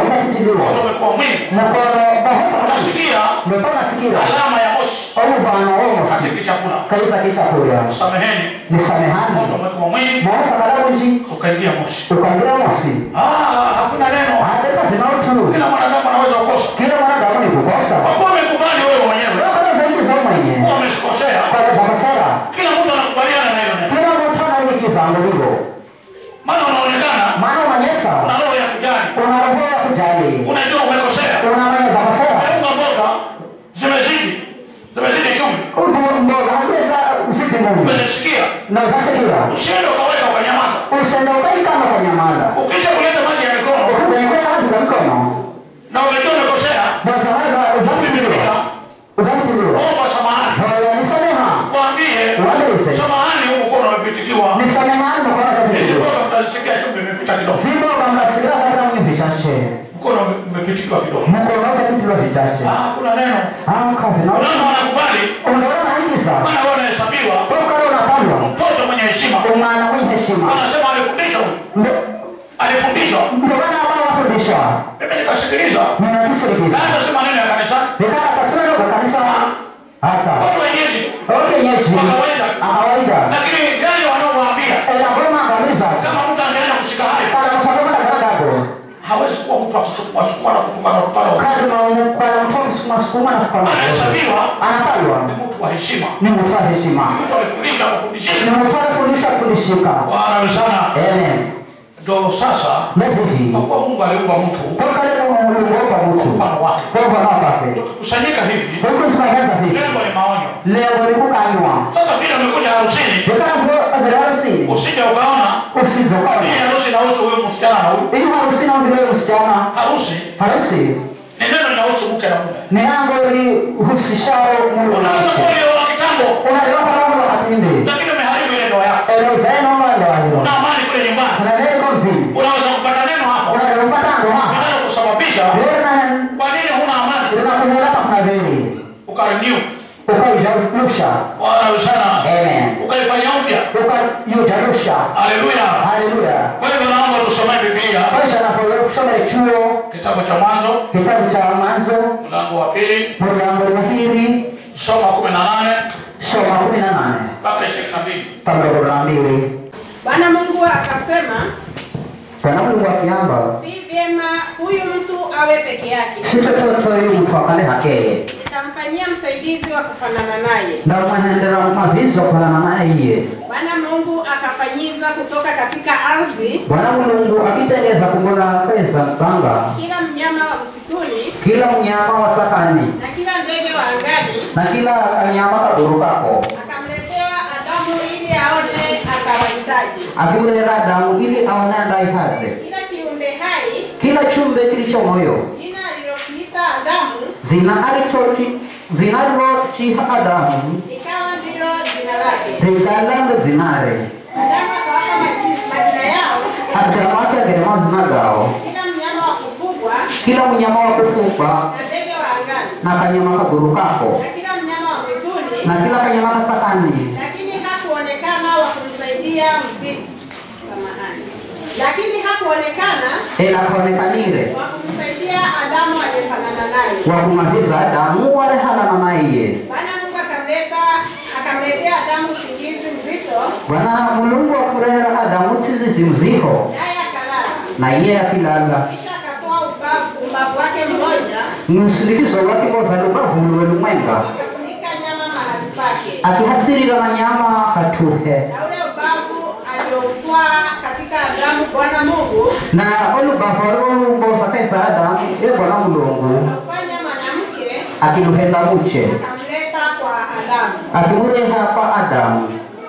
waweza kutiliwa moto umekuwa mwingi mkono bahota unasikia ndipo nasikia alama ya moshi omuvano womosi katika chakula kaisa kichakulya sameheni nisamehani moto umekuwa mwingi maosa kalabunji ukaingia moshi ukaingia mosi Ah, hakuna neno andeka vinautu kila mwanadamu anaweza kukosa kila mwanadamu ni kukosa kwa kuwa umekubali wewe mwenyewe Wewe zaidi za mwenye kuwa umekosea kwa masara kila mtu anakubaliana na hilo neno kila mtu anaikizango hivyo maana unaonekana maana unanyesa una roho ya kujali una roho ya kujali unajua umekosea unamanya za masara unga mboga zimezidi zimezidi chumvi utu mboga ongeza usipi mungu umezisikia na utasikia usiende ukaweka ukanyamaza usende ukaikama kwa nyamala ukisha kuleta maji ya mikono ukikunyekea maji za mikono na umejua umekosea bazawaza uzamtiliwa uzamtiliwa omba samahani haya nisameha waambie Waambie. samahani huu mkono umepitikiwa nisamehani mkono za hizi mikono mboga mtazisikia chumvi imepita kidogo Simba kamnasikia katika mwenye vichache mkono umepitikiwa kidogo mkono za vitu vichache ah kuna neno au kavi na unaona wanakubali unaona hiki sana maana wewe unahesabiwa Toka leo unapandwa mtoto mwenye heshima umana mwenye heshima anasema alifundisha huyu Ndo- alifundishwa ndio maana ambao wafundisha mimi nikasikiliza ninakisirikiza na sema neno ya kanisa nikaa kasema kwa kanisa hata watu wenyeji okay nyeshi Kwa kawaida. kawaida lakini gani wanaowaambia ela goma kabisa kama mtu angeenda kushika hayo kana kuchagua na garagago hawezi kuwa mtu akusukuma sukuma na kutukana tukana kadi na kwa mtu sukuma sukuma na kwa anahesabiwa anapalwa ni mtu wa heshima ni mtu wa heshima mtu alifundisha ni kufundishia mtu alifundisha kufundishika bwana sana amen ndo sasa na hivi kwa kuwa mungu aliumba mtu toka leo ulimuomba mtu mfano wake kwa mfano wake tukikusanyika hivi huku zimeanza hivi lengo ni maonyo leo ulikukanywa sasa vile umekuja harusini Nikana azali harusini usije ukaona usizokana hii harusi inahusu huyu msichana na huyu ili harusini au vile msichana harusi harusi ni neno linahusu mke na mume ni yango lihusishao Mungu na unaweza mke kuwa ulioa kitambo unaliwa kwa wakati mbe lakini umeharibu ile ndoa yako elo zaino ngalo alio una amani kule nyumbani kuna leo mzima unaweza kupata neno hapo unalopata ndo hapa inaweza kusababisha leo na kwa nini huna amani unakunyela pa kuna veli ukarenew ukaijarusha bwana sana amen ukaifanya upya ukaijarusha haleluya haleluya kwa hivyo naomba tusomee biblia kwanza napoenda kusoma chuo kitabu cha mwanzo kitabu cha mwanzo mlango wa pili mlango wa hili soma kumi na nane soma kumi na nane mpaka ishirini na mbili kabla kumi na mbili Bwana Mungu akasema, bwana mungu akiamba si vyema huyu mtu awe peke yake, si tototo yu mtu akale hakeye nitamfanyia msaidizi wa kufanana naye. ndamwahendera mumavizi wakolana naye iye Bwana Mungu akafanyiza kutoka katika ardhi bwana mulungu akitengeza kumbona kweza msanga kila mnyama wa msituni kila mnyama wa sakani na kila ndege wa angani, na kila kanyama kadurukako akamletea Adamu ili aone akawahitaji. akimulera damu ili aone andaihaze Kila kiumbe hai kila chumbe kilicho moyo jina alilokiita Adamu zina alichochi zinalochiha adamu ikawa ndilo jina lake. rigalando zinare Adamu akawapa maji- majina yao adamu ake agerema zina gao kila mnyama wa kufugwa kila mnyama wa kufugwa na ndege wa angani na kanyama kagurukako na kila mnyama wa mwituni, na kila kanyama kasakani lakini hakuonekana wa kumsaidia mziki. Samahani, lakini hakuonekana elakaonekanire wa kumsaidia Adamu aliyefanana naye. wakumaviza adamu warehanana naiye Bwana Mungu akamleta akamletea Adamu usingizi mzito, bwana mulungu akurehera adamu tsizizi mziho naye akalala. na iye akilala Kisha akatoa ubavu ubavu wake mmoja, msindikizo lwake boza lubavulwe lumwenga akafunika nyama mahali pake, akihasirira na nyama hatuhe na ule ubavu alioutwaa katika Adamu Bwana Mungu na olubavu alolumbosa kaisa adamu e bwana mulungu akafanya mwanamke akiluhenda muche akamleta kwa Adamu. akimureha kwa adamu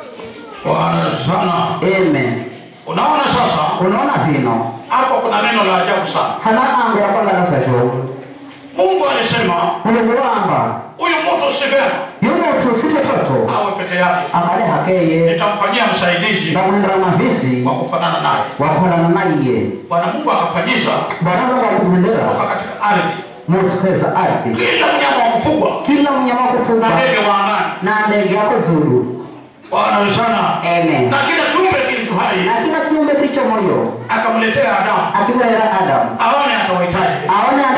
bwana sana amen unaona sasa unaona vino hapo kuna neno la ajabu sana hana ango yakwalalasasho mungu alisema mulungu wamba huyu mtu si vyema yumuntu sitototo awe peke yake akale hakeye nitamfanyia msaidizi ndamulindira mavisi wa kufanana naye wakolana naiye bwana mungu akafanyiza bwana mungu akumulindira kutoka katika ardhi mutukweza ardhi kila mnyama wa kufugwa kila mnyama na kufuga ndege wa angani na ndege yako zuru bwana sana amen na kila kiumbe kilicho hai na kila kiumbe kilicho moyo akamletea adamu akimulera adamu aone atawahitaji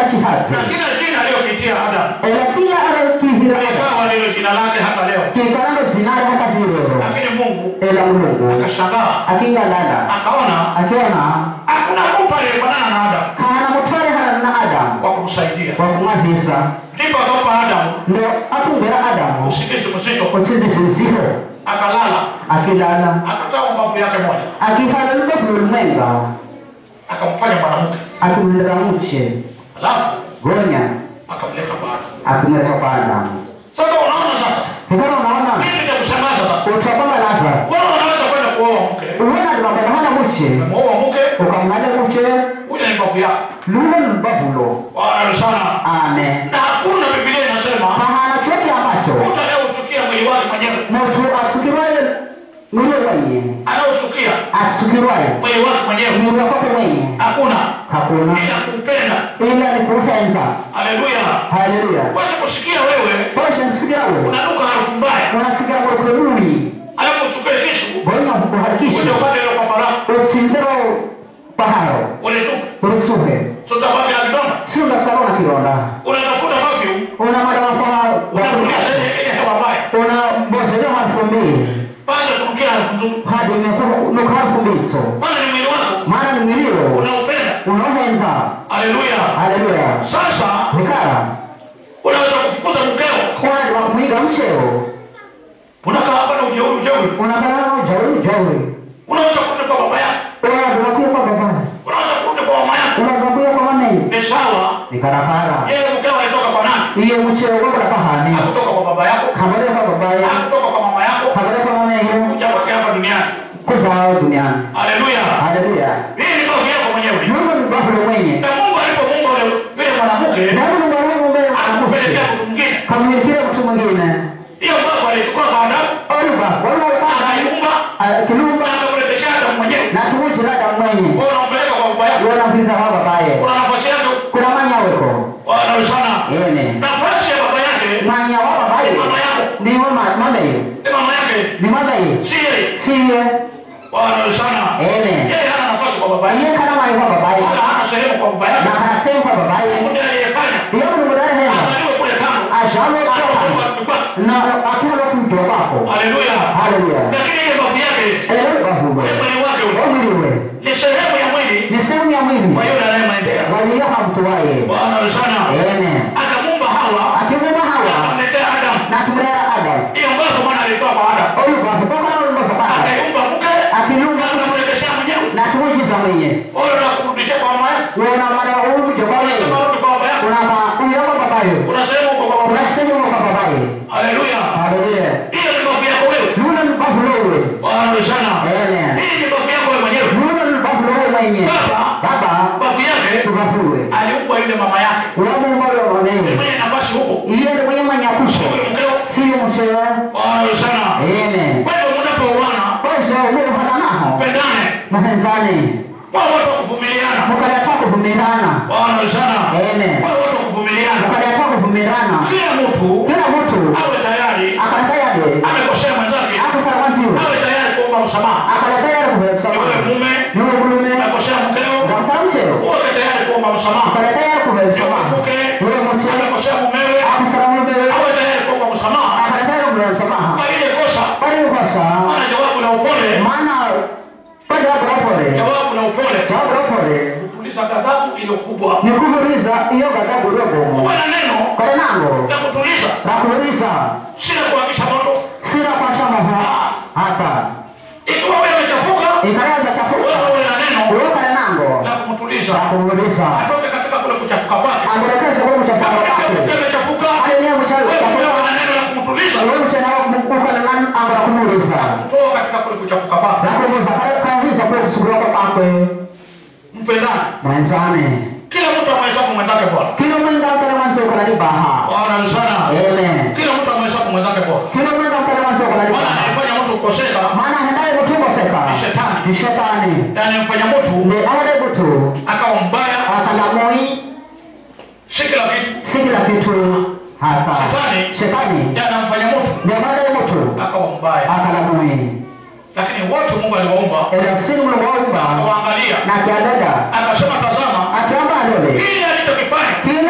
chihazi na kila jina aliyokitia Adamu ela kila arokihira likawa ndilo jina lake hata leo. kikalando zinare hata virero Lakini Mungu ela mulungu akashangaa, akingalala akaona akiona hakuna mtu aliyefanana na Adamu kana mutware hana na adamu kwa kumsaidia. kwa kumwavisa Ndipo akampa Adamu ndo akungera adamu usingizi mzito, kusinzisinziho akalala, akilala akatoa mbavu yake moja, akihala lubavu lumenga akamfanya mwanamke, akumlera mche alafu gonya akamleta bado. akumleta kwa adamu Sasa unaona sasa hikana unaona kitu cha kushangaza sasa, utwapama laza wewe unaweza kwenda kuoa mke, uwena ndibambala hana muche umeoa mke, ukamng'ale muche huyu ni mbavu yako. lule lubavulo Bwana sana, ame na hakuna Biblia inasema pahana chote ambacho mtu anayeuchukia mwili wake mwenyewe, mutu asukirwaye mwili wenye anaochukia asukirwaye mwili wake mwenyewe, mwili wakwake mwenye hakuna hakuna ila kupenda. ila ni kuhenza Haleluya! haleluya Wacha kusikia wewe posha nsikirawe unanuka harufu mbaya, unasikira kurukuruni alafu uchukue kisu gonya uje kuharikisha upate ile kwamba lako usinziro paharo ulitupa, urutsuhe so utabaki na kidonda. siunda salona kironda Unatafuta perfume, una madamafaha unatumia sasa ile hewa mbaya, una mbozeleo harufu mbili kwanza kunukia harufu nzuri, hadi nuka harufu mbiso maana ni mwili wako maana ni milio unaupenda. unaohenza Haleluya! haleluya Sasa vikara unaweza kufukuza mkeo, kona liwakumwiga mcheo unakaa hapa na ujeuri ujeuri, unakalana ujauri ujauri unaweza kurudi kwa baba yako, unadunakuya kwa baba unaweza kurudi kwa mama yako. unadunakuya kwa mamenyi Ni sawa, nikarakara yeye mkeo alitoka kwa nani? iye mcheo gwakula pahani Hakutoka kwa baba yako, kabale kwa babaye hakutoka kwa mama yako, kabale kwa mamenyi kuja kwake hapa duniani. kuzao duniani Haleluya! haleluya Hii ni kazi yako mwenyewe. mungu ni bafulo mwenye Na Mungu alipomuumba yule yule mwanamke, nani mungu mbele akupelekea mwanamke mtu mwingine. kamwilikile mtu mwingine Hiyo mbavu alichukua kwa Adamu, oluba walauba akaiumba, kilumba na akamrejesha Adamu mwenyewe. na kimuchilada mwenye Wewe unampeleka kwa baba yako. wanamvika kwa babaye Kuna nafasi yake. kuna manyaweko Bwana sana. ene Nafasi ya baba yake manya wa babaye mama yako. niwe mabeyo Ni mama yake. ni mabeyo Si yeye. siye Bwana sana. ene Yeye hana nafasi kwa baba yake. iye kana mai kwa babaye Wala hana sehemu kwa baba yake. na hanasemu kwa babaye Ndiye aliyefanya. iyo mulumudare hena Azaliwe kule kando. ashalo kwa Atoka kwa na akihalo kumjwa kwako Haleluya. haleluya Lakini ile mbavu yake, ele bahuwe ile mwili wake ule, omiliwe ni sehemu ya mwili ni sehemu ya mwili kwa yule anayemwendea. waliyoha mtu waye Bwana sana. ene Akamuumba Hawa, akimwema hawa akamletea Adamu. na kumlera adamu Hiyo mbavu Bwana alitoa kwa Adamu. olubavu bokala olumosa baba Akaiumba mke, akilumba na akamrejeshea mwenyewe. na kimujiza mwenye Wewe unakurudishia kwa mama yako. wona mwana umujo kwa mwenye Unasema rudi kwa baba yako. unama uyoko babayo Unasema uko kwa baba yako. unasema kwa babaye Haleluya. haleluya Hiyo ni mbavu yako wewe. luna lubavu lowe Bwana sana. amen Hii ni mbavu yako wewe mwenyewe. luna lubavu lowe mwenye Baba, baba mbavu yake lubavuwe aliumbwa yule mama yake. ulamumalo Ni mwenye mwenye nafasi huko. iye ni mwenye manyakusho Huyu mkeo. siyo mchewa Bwana sana. amen Kwa hivyo mnapouana, kose umuhana naho pendane. muhenzane Kwa watu wa kuvumiliana. mukaleta kuvumirana Bwana sana. amen Kwa watu wa kuvumiliana. mukaleta kuvumirana Kila mtu kila mtu awe tayari akaleta yade amekosea mwenzake, akusala mwanziwe awe tayari kuomba msamaha. akaleta yade Ni wewe kuvekusamaha mume niwe bulume amekosea mkeo, zakusala mcheo uwe tayari kuomba msamaha. akaleta yade Ni wewe kuvekusamaha mke niwe mche amekosea mumewe, akusala mulumewe awe tayari kuomba msamaha akaleta yade kuvekusamaha kwa ile kosa. bali ukosa Maana jawabu la upole, maana bali wako rapore jawabu la upole jawabu rapore kutuliza ghadhabu iliyo kubwa. ni kuhuriza iyo ghadhabu iliyobomo Uwe na neno kale nango la kutuliza, la kuhuriza si la kuhakisha moto. sila kwasha moho hata Ikiwa wewe umechafuka, ikalaza chafuka wewe uwe na neno uyo kale nango la kumtuliza, la kuhuriza atoke katika kule kuchafuka kwake. ambelekeze kwa mchafuka Kama wake mke umechafuka, ale niye mchawi wewe chafuka uwe na neno la kumtuliza, uyo mchana wako ukale nan ambala kumuhuriza kutoka katika kule kuchafuka kwake. la kuhuriza kale kahuriza kwa kusugura kwa kwake Mpendane, mwenzane kila mtu amhesabu mwenzake bora. kila mwenda kale mwanzo kala ni baha Bwana ni sana. amen Kila mtu amhesabu mwenzake bora. kila mwenda kale mwanzo kala ni Maana baha anayefanya mtu kukoseka maana hendaye kutungoseka ni shetani, ni shetani na anayemfanya mtu ni ale butu akawa mbaya, akalamoi si kila kitu. si kila kitu hata Shetani. shetani Ndiye anamfanya mtu ndio baada ya mtu akawa mbaya, akalamoi lakini wote Mungu aliwaumba ila sini mlomwaumba akawaangalia, na kiadada akasema, tazama akiamba alole kile alichokifanya kile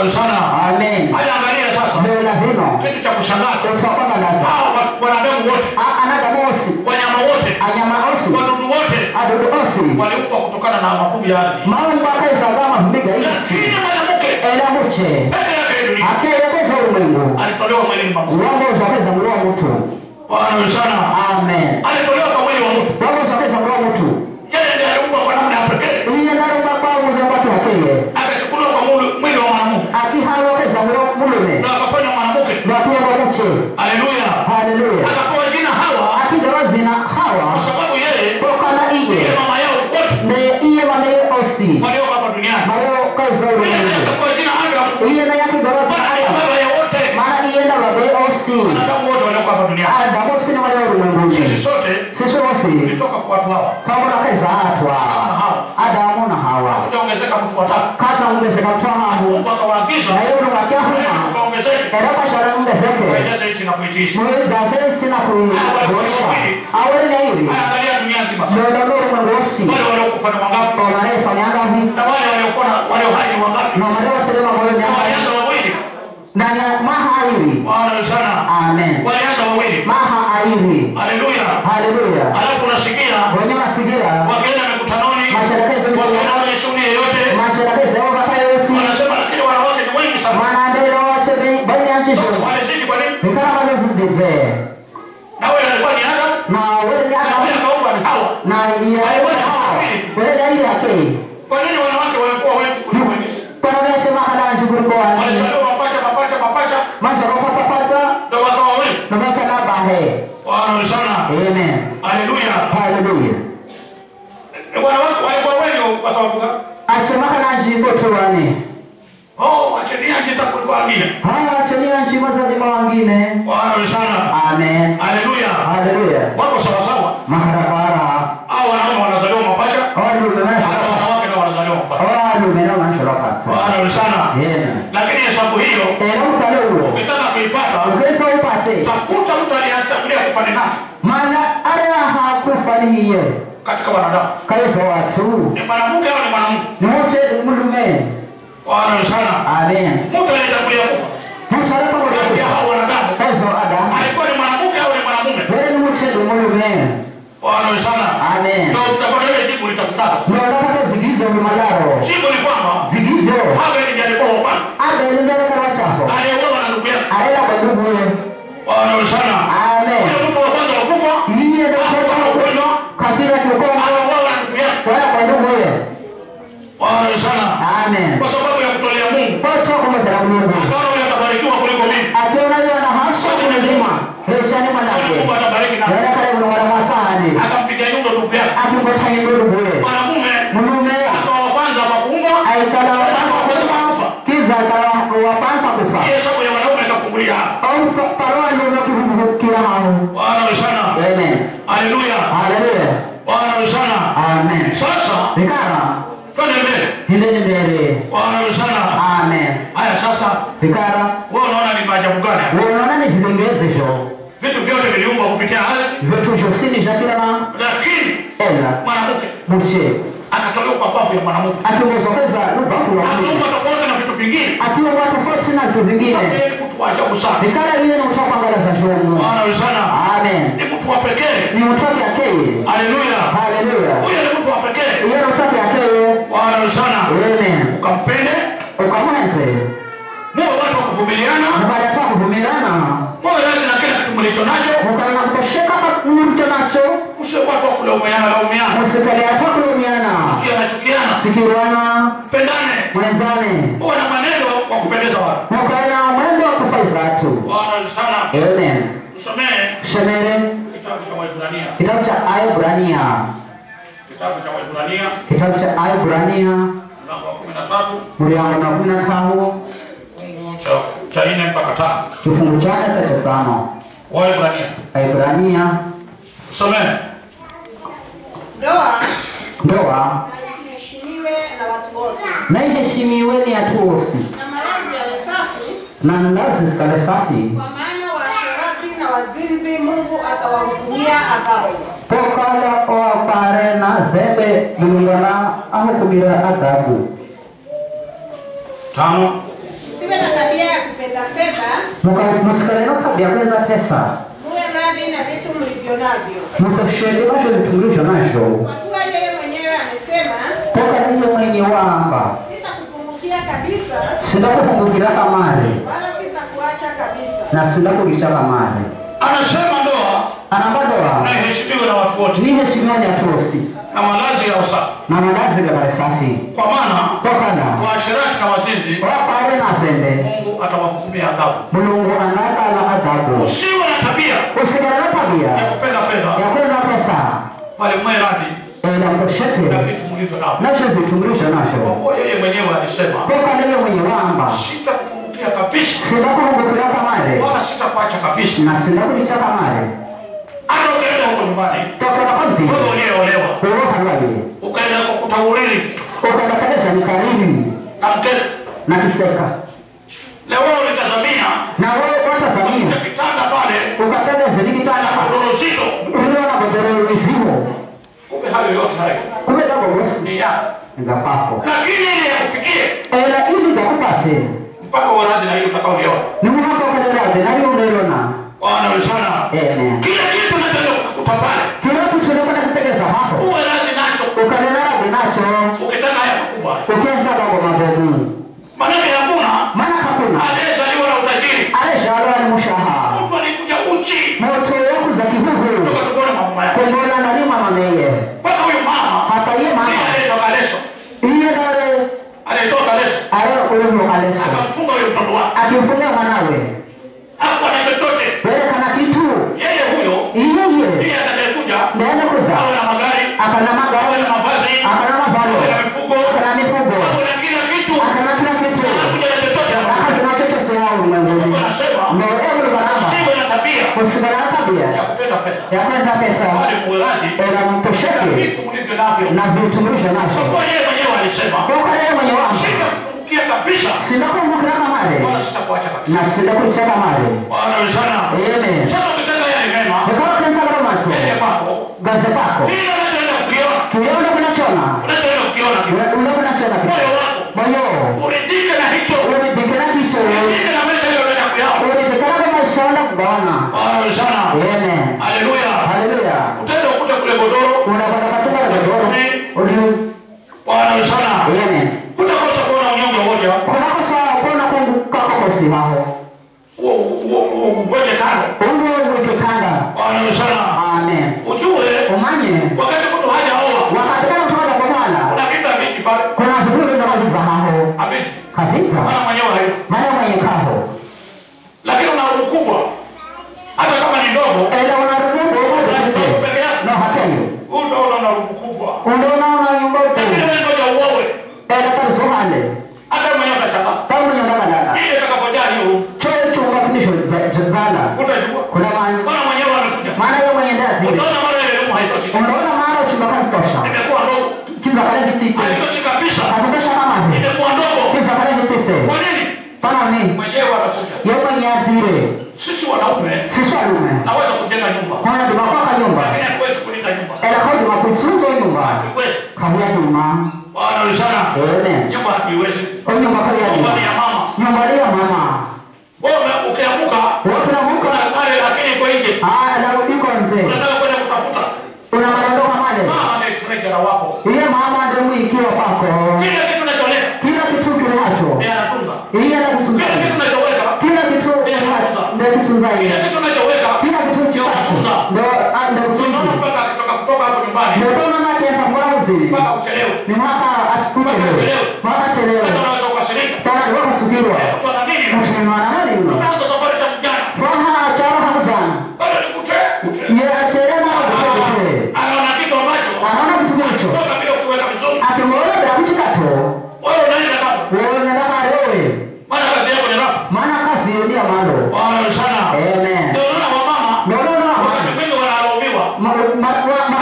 sana. amen Haya, angalia sasa mbela vino kitu cha kushangaza. kutokongalaza Hao wa- wanadamu wote, anaga mosi wanyama wote, anyama osi wadudu wote adudu osi waliumbwa kutokana na mavumbi ya ardhi, maumba akaisagama vumiga isi lakini mwanamke ela muche peke yake dunia akeelekeza ulimwengu alitolewa mwilini mwa mtu. wango usokeza muli wa mutu Bwana wewe sana, amen alitolewa kwa mwili wa mtu. wango usokeza muli wa mutu Yeye ndiye aliumbwa kwa namna ya pekee, iye narumba kwabuza kwatu hakeye akachukuliwa kwa mwili mwili wa mwanamume akihalokeza muli wa mulume na akafanywa mwanamke. lwatuyenga muche Haleluya! haleluya Akapewa jina Hawa akigawazina kwa hawa sababu yeye kokala ndiye iye mama yao wote ne iye mameye osi walioko hapa duniani. mayo kaisa Yeye ndiye ulimwengu akapewa jina Adamu, iye naye akigawazina maana ndiye hawa baba ya wote maana iye ndababe osi wanadamu wote walioko hapa duniani. adamu osi ni wali wa Sisi ulimwenguni sote sisi wosi tulitoka kwa watu hawa, pamona kaisa atwa adamu na hawa kujaongezeka mtu watatu. kasa ungezeka twahahu Mungu akawaagiza naye ulu wakyahuma ukaongezeke era kwashara ungezeke kuijaza nchi na kuitiisha. mwezase sina kuosha awene iri Haya, angalia dunia nzima sasa. lola ulimwengu osi Wale waliokufa ni wangapi? omarefanyangahi Na wale waliokuwa na- walio hai ni wangapi? nomare wachelema moyo nyangahi Walianza wawili. ndani ya maha airi Bwana wewe sana. amen Walianza wawili. maha airi Haleluya. haleluya Alafu unasikia wenye masigira wakienda mikutanoni, Masherekezo ni wakienda kwenye shughuli yoyote, masherakezi ovatayosi wanasema lakini wanawake ni wengi sana. manambere wache banyanchizo Walizidi kwa nini? bikara mazezidize Na wewe alikuwa ni Adam, na weni na aka wewe akaomba ni Hawa. na weni ali yake Kwa nini wanawake walikuwa wengi kuliko wengine? kwanaveshe mahalanji kuliko wani Walizaliwa mapacha mapacha mapacha manje ropasapasa ndio wakawa wengi. nomekana bahe Bwana wewe sana. amen Haleluya. haleluya Wanawake walikuwa wengi kwa sababu gani? ache mahalanji kotuwane Oh, acheni aje hata kuliko wengine. hawa achenia nchi mazalima wangine Bwana wewe sana. amen Haleluya. haleluya Wako sawa sawa. maharakara Hao wanaume wanazaliwa mapacha, walume hata manashoroka wanawake nao wanazaliwa mapacha. walume nao manashorokasa Bwana wewe sana. amen Lakini hesabu hiyo era utale uwo ukitaka kuipata, ukesa upate tafuta mtu aliyetangulia kufa ni nani mana araha kufanihiye katika wanadamu. kaiso watu Ni mwanamke au ni mwanamume? nimuche mulume Bwana wewe sana. amen Mtu aliyetangulia kufa kati ya mutarakamoa hao wanadamu kaiso adamu alikuwa ni mwanamke au ni mwanamume? were nimuche mulume Bwana wewe sana. amen Ndio utapata ile jibu litafutalo. nodapata zigizo lumalaro Jibu ni kwamba zigizo Habeli ndiye alikuwa wa kwanza abelunderekarwa chaho aliyeuawa na ndugu yake. arela kwazugule Bwana wewe sana. amen Yule mtu wa kwanza wa kufa iye hakufa na dakota ugonjwa, kafira kiukongo aliuawa na ndugu yake. wala kwa nduguye Bwana wewe sana. amen Kwa sababu ya kutolea Mungu. kotokomosera mulungu Akaona huyu atabarikiwa kuliko mimi. akiona yona hasha kumezima heshani mwanake Mungu atabariki na wala kale mulungana mwasahani akampiga nyundo ndugu yake. akimbotaye nduguye Mwanamume mulume akawa wa kwanza kwa kuumbwa, aikala wapansa kufa kiza akala wapansa kufa hii hesabu ya wanaume ikafungulia hapa. au paroa lume kivuvukira hahu Bwana wewe sana. amen Haleluya. haleluya Bwana wewe sana. amen Sasa vikara twende mbele. hindeni mbele Bwana wewe sana. amen Haya sasa, vikara wewe unaona ni maajabu gani? haya? wonona ni vilengezesho Vitu vyote viliumbwa kupitia ardhi, vyotusho sini shakilana lakini ela mwanamke muche akatolewa kwa babu ya mwanamke. akiongezokeza lubafu wa mwili Akaumba tofauti na vitu vingine. akiwa tofauti na vitu Sasa vingine yeye ni mtu wa ajabu sana. vikara vile ni utakwangalaza shomu Bwana wewe sana. amen Ni mtu wa pekee. ni utoke akeye Haleluya. haleluya Huyo ni mtu wa pekee. iye ni utoke akeye Bwana wewe sana. amen Ukampende, ukamwenze muwe watu wa kuvumiliana, mukaleta kuvumilana muwe radhi na kila kitu mlicho nacho, mukalina kutosheka murute nacho usiwe watu wa kulaumiana laumiana, musikaliata kulumiana chukiana chukiana, sikirwana pendane, mwenzane uwe na mwenendo wa kupendeza watu. mukalina mwendo wa kufaiza atu Bwana wewe sana. amen Tusomee shemere kitabu cha Waebrania, kitabu cha Aebrania kitabu cha Waebrania kitabu cha Aebrania mlango wa 13 mliango na kumi na tano fungu cha cha 4 mpaka 5. kifungu chake hata cha tano Waebrania. Aebrania Tusomee. Ndoa ndoa iheshimiwe na watu wote, na iheshimiwe ni atu wosi na malazi yawe safi, na ndazi zikale safi kwa maana waasherati na wazinzi Mungu atawahukumia adhabu. pokala oapare na zembe mulungana ahukumira adhabu Tano. Si wapenda fedha, Muka- musikale no tabia kwenza pesa muwe radhi na vitu mlivyo navyo, mutoshele basho vitumbulisho nasho kwa kuwa yeye mwenyewe amesema, toka niyo mwenye wamba sitakupungukia kabisa, sindakukumbukira kamare wala sitakuacha kabisa. na sindakulisha kamare Anasema ndoa anambadoa na iheshimiwe na watu wote niheshimiani atosi na malazi ya usafi, na malazi gabale safi kwa maana tokana waasherati na wazinzi wapale nasende Mungu atawahukumia adhabu. mulungu anakala adhabu Usiwe na tabia usigala na tabia ya kupenda fedha, ya kwenza pesa bali mwe radhi ela mtosheke na vitu mlivyo navyo, nasho vitumbulisho kwa nasho kuwa yeye mwenyewe alisema, toka niyo mwenye wamba sitakupungukia kabisa, sindakukumbukira kamare wala sitakuacha kabisa. na sindakulicha kamare Hata ukienda huko nyumbani, tokana konzile wewe uliyeolewa urohalwali ukaenda kwa kutauriri ukadakadesha ni karibu na mkeo, na kiseka leo wewe ulitazamia na wewe watazamia kuta kitanda pale ukatageze nikitanda godoro zito, uliona gozero lizimo kumbe hayo yote hayo kumbe dagogosi ni yako, ngapako lakini ili yakufikie ela ili gakupate mpaka uwe na hiyo utakaoliona. ni muhaka ukaderade nali unelona Bwana sana, ene kila kitu nataka kukupa pale, kila tuchulekona kutegeza hapo uwe radhi nacho, ukaderade nacho ukitaka haya makubwa. ukenza gago mabomu Maanake hakuna mana hakuna aliyezaliwa na utajiri. aleshalwa ni mushaha Mtu alikuja uchi moto yaku za kihuhu kutoka tumboni mwa mama yake, kongola nali mama meye mpaka huyu mama hata iye ndiye mama aliyetoka leso, iye dale aliyetoka leso ale ulivyo aleso akamfunga huyo mtoto wake, akimfungia mwanawe hakuwa na chochote. werekana kitu Yeye huyo iyeye ndiye atakayekuja ndene kuza awe na magari, akana awe magari na mavazi, akana mavalo awe na mifugo, akana mifugo awe na kila kitu, akana kila kitu hakuja na chochote. akazina chochose hao ulimwenguni Anasema ndo ebuli baraba usiwe na tabia kusigana na tabia ya kupenda fedha, ya kwanza pesa bali muwe radhi ela na mtosheke vitu mlivyo navyo, na vitumbulisho kwa nasho kuwa yeye mwenyewe alisema toka yeye mwenye wangu sitakupungukia kabisa, sindakumbukira kamare wala sitakuacha kabisa. na sindakulicha kamare Bwana sana, ene sasa ukitaka yale mema ikawa kensa garo macho yeye kwako, gaze pako kile unachoenda kukiona, kileone kunachona unachoenda kukiona kile, ule kunachona moyo wako moyo uridhike na hicho, uridhikira kicho uridhike na maisha hiyo unaenda kuyao. uridhikira kwa maisha onda kugawana Bwana sana, ene haleluya. haleluya Utaenda ukuta kule godoro, unapata katumba la godoro uli Bwana sana, ene utakosa kuona unyonge wote hapo. unakosa kuona kungu kakokosi haho Huo huo huo ngoje tano. ungo wikikanda Bwana sana, amen ujue umanye wakati mtu hajaoa wakati kama tukaja kwa mwana kuna vita vingi pale, kuna vipuri vya maviza haho haviti kabisa maana mwenyewe hayo, maana mwenye kaho lakini una roho kubwa, hata kama ni ndogo, ela unaruduko ndogo peke yake, no hakeyo huu ndio una roho kubwa. undonaona nyumba Lakini utu wewe ngoja uowe, ela kazuhale hata mwenyewe utashangaa kama mwenye ndakalala ile itakapojaa hiyo roho, choyo chunga kinisho za- zala utajua kuna mani Bwana mwenyewe amekuja. maana yeye mwenye ndazi Utaona mara ile roho haitoshi, unaona mara chumba kantosha imekuwa ndogo, kiza kale kitike haitoshi kabisa, hakutosha kama hivi imekuwa ndogo. kiza kale kitike Kwa nini? pana nini Mwenyewe anakuja. yeye mwenye azire Sisi wanaume sisi walume naweza kujenga nyumba, kwana dimakwaka nyumba lakini hatuwezi kulinda nyumba. ela kodi makusunzo nyumba Hatuwezi. kabia duma Bwana ni sana. amen Nyumba hatuiwezi. o nyumba kabia Nyumba duma ni ya mama. nyumba ile ya mama Wewe ukiamuka wote na muka kuna pale lakini iko nje. ah la iko nze Unataka kwenda kutafuta. una maondoka male Mama ndiye treasure wako. iye mama ndio mwikiwa kwako Kila kitu unacholeta kila kitu kile hacho ndiye anatunza. iye Kila anakusunza kitu unachoweka, kila kitu ndio kisunza kila iye kitu unachoweka kila kitu chacho ndio ah, ndio unaona kusunza mpaka akitoka kutoka hapo nyumbani ndio tona na kiasa kwa uzuri mpaka uchelewe. ni mwaka achikuchelewe mwaka chelewe Hata unaweza ukashirika. tona ndio kusubiriwa Mtu ana nini? mtu ni mwana mali mno Unaanza safari ya mjana. faha charo hamzana Bado ni kute kute. ye achelena kutekete Anaona kitu ambacho anaona kitu kilicho toka bila kuweka vizuri. akimwona bila kuchikato Wewe unaenda kama wewe unataka lewe maana kazi yako ni rafu. maana kazi ndio malo Bwana ni sana. amen Ndio unaona wamama no no no wakati mwingi wanalaumiwa ma ma ma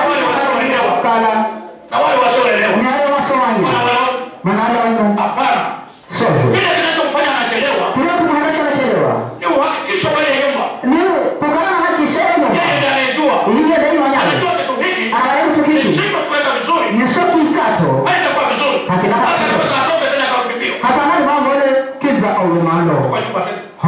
ma kala na wale wasioelewa. ni hayo masomanya Wanawalaumu. maana hayo Hapana. sojo Kile kinachomfanya anachelewa kile kumwona anachelewa ni uhakikisho kwa ile nyumba. ni kukana na kisemo Yeye ndiye anayejua. ile dai manyama Anajua kitu hiki. anaye mtu kiki Nishipo tuweka vizuri. ni soki kato Haitakuwa vizuri. Hakina- Hata kama atoke tena akarudi mbio. hata nani mambo ile kiza au malo Kwa nyumba tena.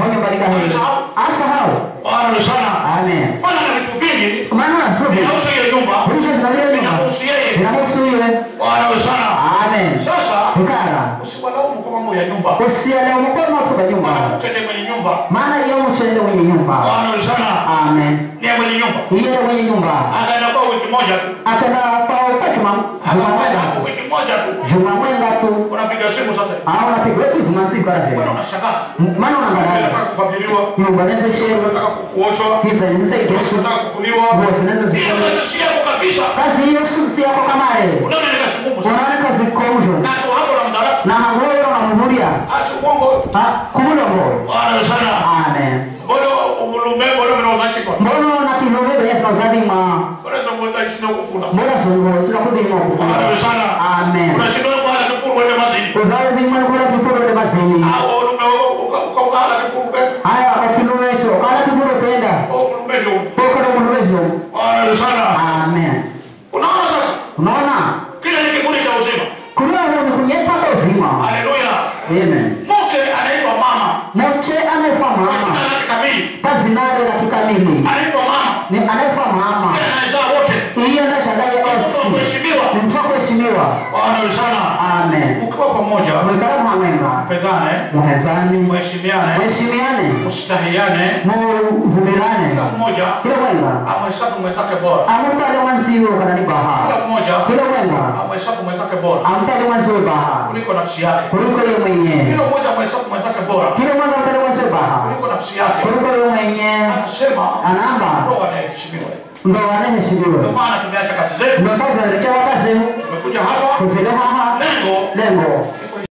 Bwana sana. amen Bwana na vitu vingi maana tuvi vinahusu hiyo nyumba. vitu vinavyo nyumba Vinahusu yeye. vinahusu yeye Bwana sana. amen Sasa ikara usiwalaumu kwa mambo ya nyumba. usielewe mkono watu kwa nyumba Mwanamke ndiye mwenye nyumba. maana yeye mchende mwenye nyumba Bwana sana. amen Ndiye mwenye nyumba. yeye mwenye nyumba Akaenda kwa wiki moja tu. akaenda kwa upate juma Akaenda mwenga hapo wiki moja tu. juma mwenga tu Unapiga simu sasa. au unapiga tu juma siku Bwana hapo unashangaa. maana unaangalia Unataka kufadhiliwa. nyumba nese shewe Unataka kuoshwa. kisa nise kesho Unataka kufuliwa. nguo zinaweza Hiyo zikoni kazi si yako kabisa. kazi hiyo si- si yako kamare Unaona ni kazi ngumu sana. unaona kazi komjo Na kwa hapo na mdaraka. na hangoro na muhuria Acha uongo. kubula ngo Bwana sana. amen Mbona umulume mbona unawashikwa? mbono na kilobe bya tunazalima Unaweza kuweza shida kufuna. mbona songo sika kudima Bwana kufanya sana. amen Unashindwa kwa kipuru wende mazini. uzazi zimani kula kipuro de mazini Au ulume ukaukala kipuru kende. haya akilume cho kala kipuro kenda Au ulume ndio. poko na mulumejo Bwana sana. amen Unaona sasa? unaona Kile ni kiburi cha uzima. kuna huo ni kunyeta kwa uzima Haleluya. amen Mke anaitwa mama. moche anaitwa Kwa mama jina lake kamili. kazi nale la kikamili Anaitwa mama. ni anaitwa mama Yeye anazaa wote. hiyo na shandaje Mtoto wa osi kuheshimiwa. ni mtu wa kuheshimiwa Bwana sana. amen Ukiwa pamoja, mwekala mwamwenga pendane, muhezani mheshimiane, mheshimiane mstahiane, muvumirane kila mmoja kila mwenga amhesabu mwenzake bora. amutale mwanziwe kanani baha Kila mmoja kila mwenga amhesabu mwenzake bora amtale mwanziwe baha kuliko nafsi yake. kuliko yeye mwenye Kila mmoja amhesabu mwenzake bora kila mwenga amtale mwanziwe baha kuliko nafsi yake. kuliko yeye mwenye Anasema anamba roho anaheshimiwa. ndo anaheshimiwa Ndio maana tumeacha kazi zetu, ndo kazi alekewa kazi tumekuja hapa, kuzile haha lengo lengo ni